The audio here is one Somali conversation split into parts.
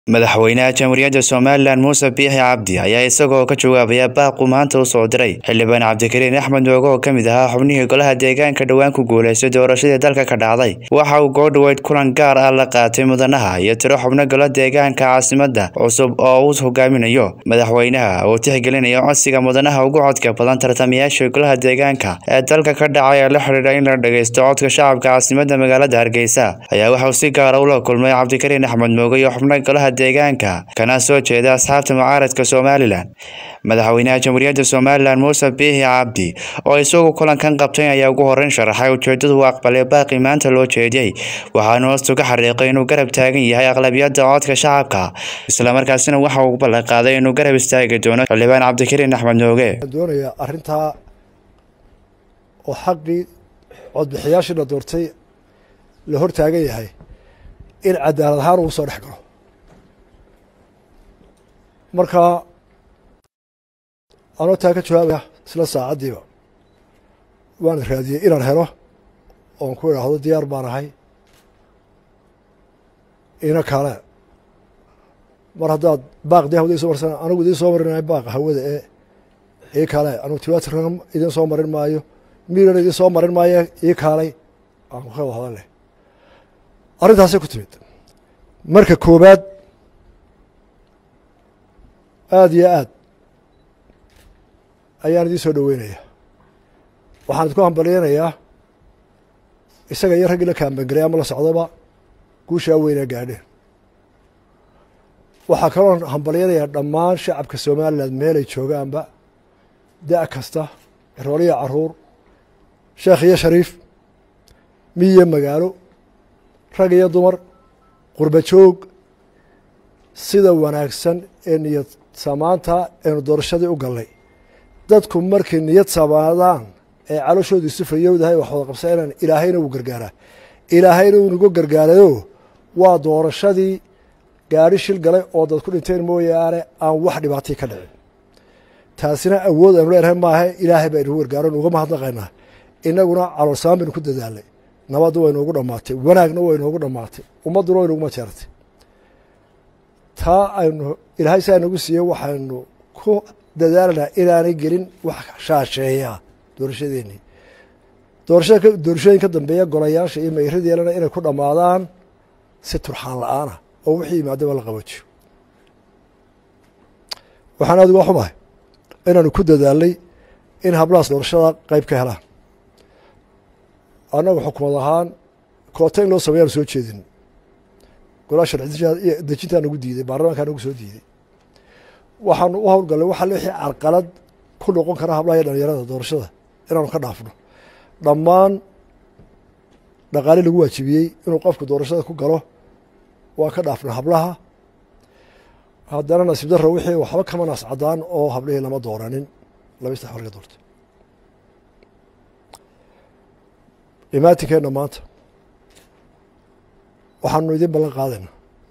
madaxweynaha jamhuuriyadda somalilan muuse biixi cabdi ayaa isagoo ka jawaabaya baaqu maanta u soo diray xildhibaan cabdikariin axmed mooge oo ka mid ahaa xubnihii golaha deegaanka dhowaan ku guuleystay doorashadii dalka ka dhacday waxa uu goodhaweyd kulan gaar ah la qaatay mudanaha iyo tiro xubno golo deegaanka caasimada cusub oo uu hogaaminayo madaxweynaha oo tixgelinaya codsiga mudanaha ugu codka badan tartamayaasha golaha deegaanka ee dalka ka dhacay ee la xidhiidha in la dhageysto codka shacabka caasimada magaalada hargeysa ayaa waxauu si gaara ula kulmay cabdikariin axmed mooge iyo xubno golaha deegaanka kana soo jeeda asxaabta mucaaradka somalilan madaxweynaha jamhuuriyadda somalilan muuse biixi cabdi oo isagu kulankan qabtay ayaa ugu horeyn sharaxay ujeedadu u aqbalay baaqi maanta loo jeediyey waxaana hoostu ka xariiqay inuu garab taagan yahay aqlabiyadda codka shacabka islamarkaasina waxa uu ballan qaaday inuu garab istaagi doono xildhibaan cabdikariin axmed mooge doonaya arrintaa oo xaqii codbixiyaashii la doortay la hor taagan yahay in cadaalad ahaan uu soo dhex galo marka anoo taa ka jawaabaya isla saacaddiiba waan raadiyey inaan helo oon ku idhaahdo diyaar baan ahay ina kale mar haddaad baaq dee hawada iso marsan anigu idiin soo marinayo baaqa hawada ee ii kale anugu tiwatirkan idiin soo marin maayo miirana idiin soo marin maayo ii kaalay aan ka wada hadal leh arrintaasay ku timid marka koobaad aada iyo aad ayaan idiin soo dhoweynaya waxaan idinku hambalyeynayaa isaga iyo raggii la kaambangelay ama la socdoba guushaa weynaa gaadheen waxaa kaloo hambalyeynayaa dhammaan shacabka somalilan meelay joogaanba da' kasta rooliya caruur sheekh iyo shariif miyiyo magaalo rag iyo dumar qurba joog sida wanaagsan ee niyad samaanta eenu doorashadii u gallay dadku markay niyad samaadaan ee calooshoodu isu fayowdahay wax wada qabsanaan ilaahayna wuu gargaaraa ilaahayna wuu nagu gargaarayo waa doorashadii gaadhi shil galay oo dad ku dhinteen mooyaane aan wax dhibaatii ka dhicin taasina awood aanu leenahay maaha ilaahay baa inagu gargaaro nuga mahadnaqaynaa inaguna caloolsamaan baynu ku dadaalnay nabadda way noogu dhammaatay wanaagna way noogu dhammaatay ummadduna way noguma jeertay taa aynu ilaahay saa nagu siiyey waxaynu ku dadaalanaa inaanay gelin wax shaasheeyaa doorashadeennii doorashada doorashooyin ka dambeeya golayaasha iyo mayradeelana inay ku dhammaadaan si turxaan la-aanah oo wixii yimaadaba la qaboojiyo waxaan aad uga xumahay inaanu ku dadaalnay in hablahaas doorashada qeyb ka helaan annagu xukumad ahaan koota in loo sameeyaanu soo jeedin golaa sharci dejintaa nagu diiday baarlamankaa nagu soo diiday waxaanu u howlgallay waxa wixii carqalad ku noqon kara hablaha iyo dhalinyarada doorashada inaanu ka dhaafno dhammaan dhaqaale lagu waajibiyey inuu qofku doorashada ku galo waa ka dhaafna hablaha haddana nasiib darro wixii waxba kama naas caddaan oo hablihii lama dooranin laba saddex war laga doortay imaatinkeenna maanta waxaanu idin ballan qaadayna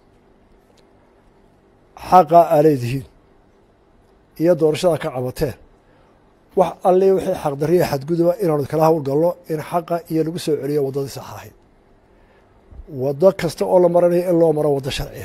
xaqa aa leedihiin iyo doorashada ka cabateen wax alle wixii xaqdariya xadguduba inaanu kala howlgalno in xaqa iyo lagu soo celiyo waddadii sax ahayd waddo kasta oo la maranayo in loo maro waddo sharciya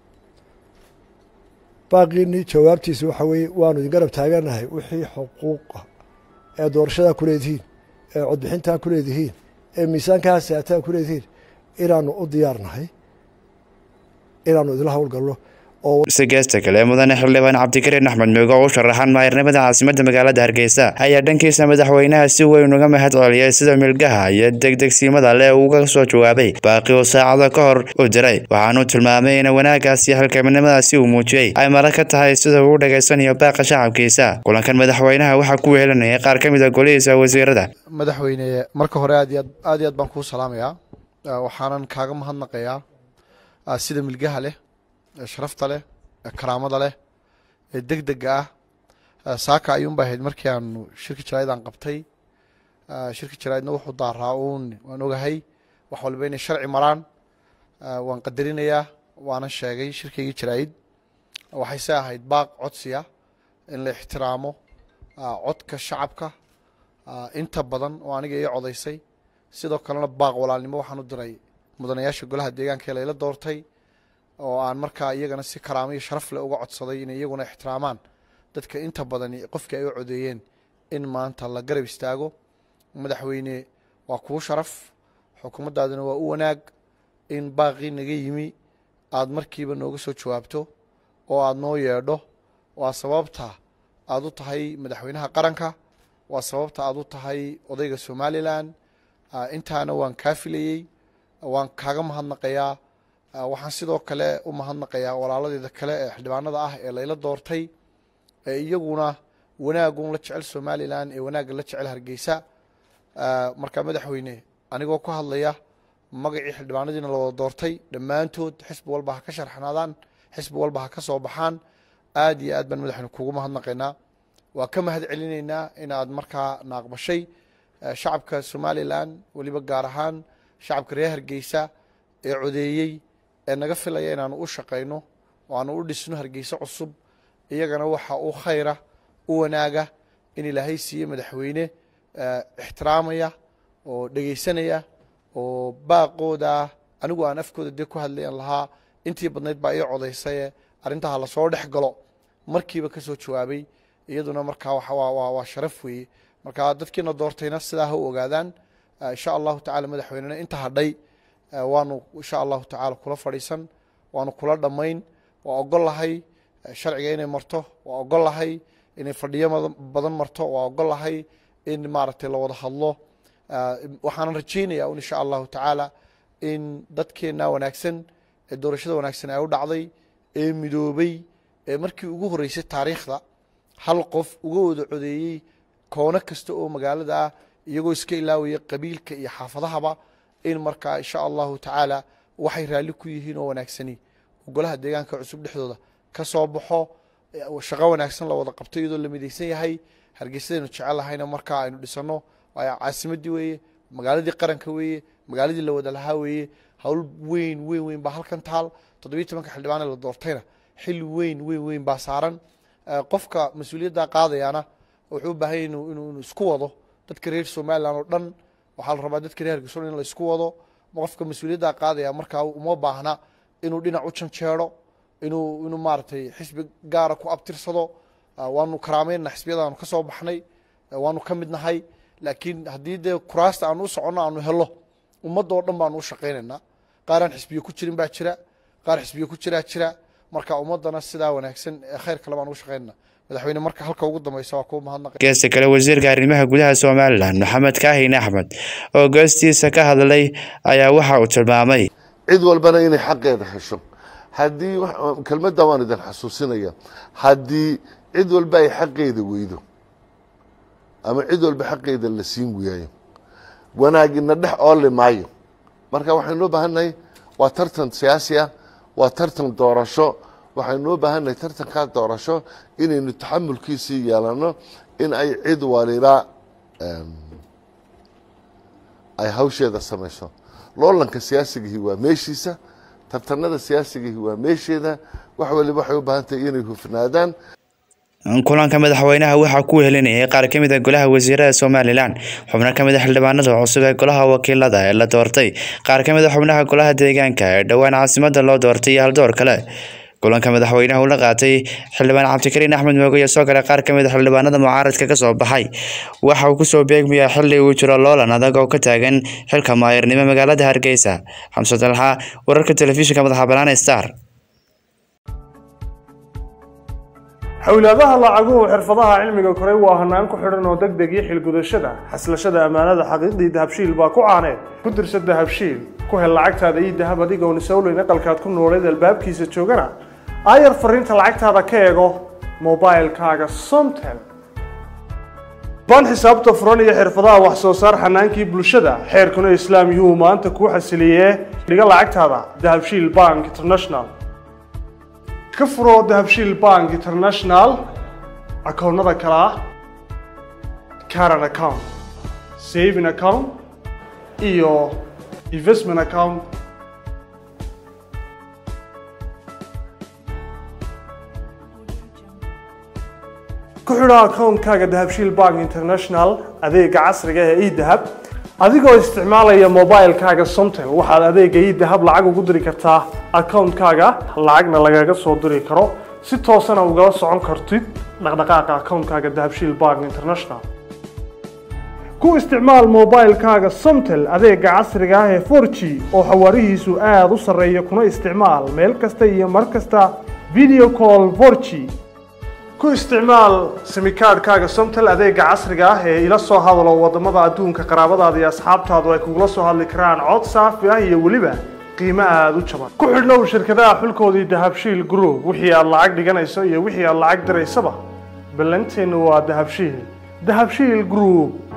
baaqiinii jawaabtiisa waxa weeye waanu idin garab taaganahay wixii xuquuqa ee doorashadaa ku leedihiin ee codbixintaa ku leedihiin ee miisaankaa saataa ku leedihiin inaanu u diyaarnahay inaanu idinla howlgalno si geesta kale mudane xildhibaan cabdikariin axmed mooge oo u sharaxan maayirnimada caasimada magaalada hargeysa ayaa dhankiisa madaxweynaha si weyn uga mahad celiyay sida milgaha iyo degdegsiimada leh uga soo jawaabay baaqi uu saacado ka hor u diray waxaanuu tilmaamay in wanaagaas iyo halkaminimadaasi uu muujiyey ay mara ka tahay sida uu dhageysanayo baaqa shacabkiisa kulankan madaxweynaha waxaa ku wehelinaya qaar ka mid a golihiisa wasiirada madaxweyne marka hore aad iyo aad iyo aad baan kuu salaamayaa waxaanan kaaga mahadnaqayaa sida milgaha leh sharafta leh karaamada leh ee deg dega ah saaka ayuunba ahayd markii aanu shirki jaraa'idaan qabtay shirki jaraa'idna wuxuu daaraa uun waan ogahay wax walba inay sharci maraan waan qadarinayaa waana sheegay shirkaygii jaraa'id waxayse ahayd baaq codsiya in la ixtiraamo codka shacabka inta badan oo aniga ii codaysay sidoo kalena baaq walaalnimo waxaan u diray mudanayaasha golaha deegaanka ee layla doortay oo aan markaa iyagana si karaamo iyo sharaf leh uga codsaday inay iyaguna ixtiraamaan dadka inta badan qofkii ay u codeeyeen in maanta la garab istaago madaxweyne waa kuu sharaf xukuumaddaadina waa u wanaag in baaqii naga yimi aada markiiba nooga soo jawaabto oo aada noo yeedho waa sababta aada u tahay madaxweynaha qaranka waa sababta aada u tahay odayga somalilan intaana waan kaa filayey waan kaaga mahadnaqayaa waxaan sidoo kale u mahadnaqayaa walaaladeeda kale ee xildhibaanada ah ee layla doortay ee iyaguna wanaagun la jecel somalilan ee wanaagga la jecel hargeysa markaa madaxweyne anigoo ku hadlaya magacii xildhibaanadiina la wada doortay dhammaantood xisbi walba ha ka sharxnaadaan xisbi walba ha ka soo baxaan aad iyo aad baan madaxweyne kugu mahadnaqaynaa waa ka mahad celinaynaa in aad markaa naaqbashay shacabka somalilan weliba gaar ahaan shacabka reer hargeysa ee codeeyey ee naga filaya inaanu u shaqayno oo aanu u dhisno hargeysa cusub iyagana waxa u khayra u wanaaga in ilaahay siiye madaxweyne ixtiraamaya oo dhegeysanaya oo baaqooda anigu aan afkooda dee ku hadlayan lahaa intii badnayd baa ii codaysaye arrintaha lasoo dhex galo markiiba ka soo jawaabay iyaduna markaa waa sharaf weeye marka dadkiina doortayna sidaa ha u ogaadaan insha allahu tacala madaxweynena inta hadhay waanu insha allahu tacala kula fadhiisan waanu kula dhammayn waa ogol lahay sharciga inay marto waa ogol lahay inay fadhiyo badan marto waa ogol lahay in maaragtay la wada hadlo waxaanan rajeynaya un insha allahu tacaala in dadkeena wanaagsan ee doorashada wanaagsan ay u dhacday ee midoobay ee markii ugu horreysay taariikhda hal qof uga wada codeeyey koono kasta oo magaalada ah iyagoo iska ilaawaya qabiilka iyo xaafadahaba in markaa insha allahu tacaala waxay raalli ku yihiin oo wanaagsani golaha deegaanka cusub dhexdooda ka soo baxo shaqo wanaagsan la wada qabto iyadoo la midaysan yahay hargeysadaynu jecelahayna markaa aynu dhisano caasimadii weeye magaaladii qaranka weeye magaaladii la wada lahaa weeye hawl weyn weyn weyn baa halkan taal toddobiyi tobanka xildhibaane la doortayna xil weyn weyn weyn baa saaran qofka mas-uuliyadda qaadayaana wuxuu u baahanya inuu isku wado dadka reer somalilan oo dhan waxaa la rabaa dadka reer hargeysa in la isku wado qofka mas-uuliyadda qaadaya markaa uma baahna inuu dhinac u janjeero inuu inuu maaragtay xisbi gaara ku abtirsado waanu karaameynna xisbiyadaanu ka soo baxnay waanu ka mid nahay laakiin haddii dee kuraasta aanu u soconno aanu helo ummadda oo dhan baanu u shaqaynaynaa qaaraan xisbiye ku jirin baa jira qaar xisbiye ku jiraa jira marka ummaddana sidaa wanaagsan ee khayr kale baan ugu shaqaynana madaxweyne marka halka ugu dambeysa waa kuwa mahadnaqay geesta kale wasiirka arrimaha gudaha somalilan maxamed kaahin axmed oo goostiisa ka hadlay ayaa waxa uu tilmaamay cid walbana inay xaqeeda hesho haddii kelmadda waan idin xasuusinaya haddii cid walba ay xaqeeda weydo ama cid walba xaqeeda la siin waayo wanaagina dhex ooli maayo marka waxaynu u baahannahay waa tartan siyaasi ah waa tartan doorasho waxaynu u baahannahay tartankaa doorasho inaynu taxamulkiisii yeelano in ay cid waliba ay hawsheeda samayso loolanka siyaasigihii waa meeshiisa tartanada siyaasigihii waa meesheeda wax waliba waxay u baahan tahay inay hufnaadaan kulanka madaxweynaha waxaa ku helinayay qaar ka mid a golaha wasiirada somalilan xubno ka mid a xildhibaanada cusub ee golaha wakiilada ee la doortay qaar ka mid a xubnaha golaha deegaanka ee dhowaan caasimada loo doortay iyo haldoor kale kulanka madaxweynaha uu la qaatay xildhibaan cabdikariin axmed mooge iyo soo kale qaar ka mid a xildhibaanada mucaaradka ka soo baxay waxa uu kusoo beegmayaa xilli uu jiro loolan adag oo ka taagan xilka maayirnimo magaalada hargeysa xamse dalxa wararka telefishinka madaxa banaan star xowlaadaha lacaguhu xirfadaha cilmiga koray waa hanaan ku xidhan oo deg deg iyo xilgudashada xaslashada ammaanada xaqiiqdii dahabshiil baa ku caaneed ku dirsa dahabshiil ku hel lacagtaada iyo dahab adigoon isowleyn aqalkaad ku nooleed albaabkiisa joogana aayar fariinta lacagtaada ka eego mobilkaaga somtel baan xisaabta furan iyo xirfadaha wax soo saar xanaankii bulshada xeerkuna islaam yuhuu maanta kuu xasiliyee dhiga lacagtaada dahabshiil bank international ka furo dahabshiil bank international akoonnada kale ah caran account saving account iyo investment account ku xidho akoonkaaga dahabshiil bank international adeega casriga ee edahab adigoo isticmaalaya mobilkaaga somtel waxaad adeega edahab lacag ugu diri kartaa akawuntkaaga lacagna lagaga soo diri karo si toosana ugala socon kartid dhaqdhaqaaqa akawuntkaaga dahabshiil bank international ku isticmaal mobilekaaga somtel adeega casriga ah ee 4g oo xawaarihiisu aada u sarreeya kuna isticmaal meel kasta iyo mar kasta video call 4g ku isticmaal simikaadhkaaga somtel adeega casriga ah ee ila soo hadalo wadamada adduunka qaraabadaada iyo asxaabtaadu ay kugula soo hadli karaan cod saafi ah iyo weliba qiimo aada u jaban ku xidhnow shirkadaha xulkoodii dahabshiil group wixii aad lacag dhiganayso iyo wixii aad lacag diraysaba ballanteennu waa dahabshiil dahabshiil group